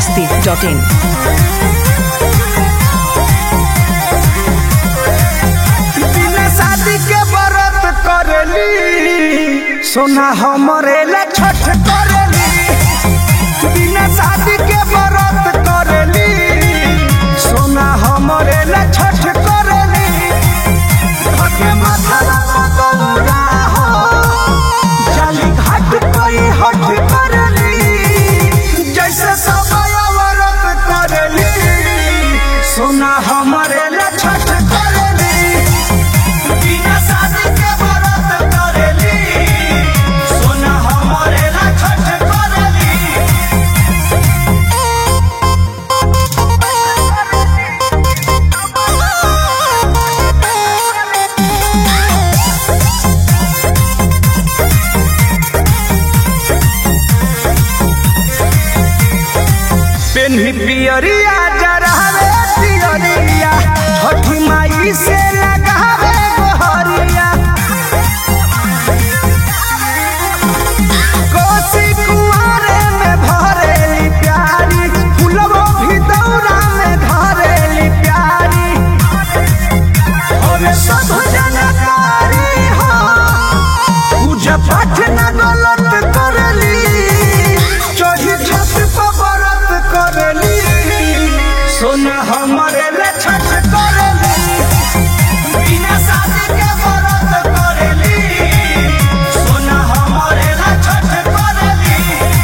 masti.in. बिना शादी के व्रत करेली सोना हमरे ला छठ करेली बिना शादी के व्रत करेली सोना हमरे ला छठ करेली घटे माथा ला गौरा हो जाली घाट कोई हट करेली जैसे समय व्रत करेली सोना हमरे ला छठ करेली बिना शादी के व्रत करेली सोना हमरे ला छठ करेली पेन्ही पियरिया जरहवे पियरिया छठी माई से लगावे गोहरिया कोसी कुआरे में भरेली प्यारी फुलवो भी दौरा में धरेली प्यारी और सब जनकारी हो पूजा पाठ न गलत करली चढ़ी छत पर व्रत करली सोना हमरे ले छठ करली बिना शादी के व्रत करली सोना हमरे ले छठ करली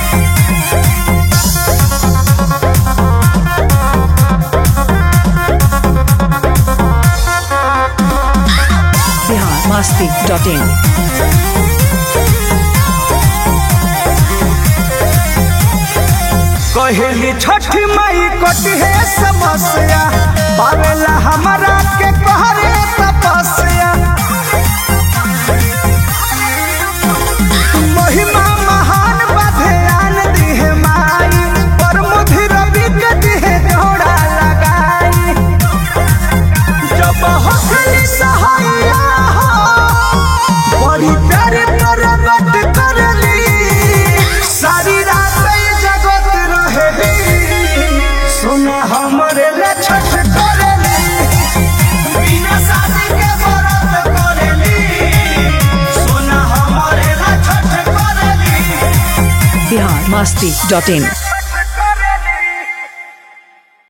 Bihar masti.in. कहली छठी माई कटी है समस्या पावेला हमारा के कहरे तपस्या महिमा महान बधयान दिहे माई पर मुधि रवि के दिहे जोड़ा लगाई जब हसली सहाया हो बड़ी प्यारे प्रगट करली सारी रात ई जगत रहेली सुना हमरे ले छठ करली बिना शादी के व्रत करली सुना हमरे ले छठ करली Bihar masti.in.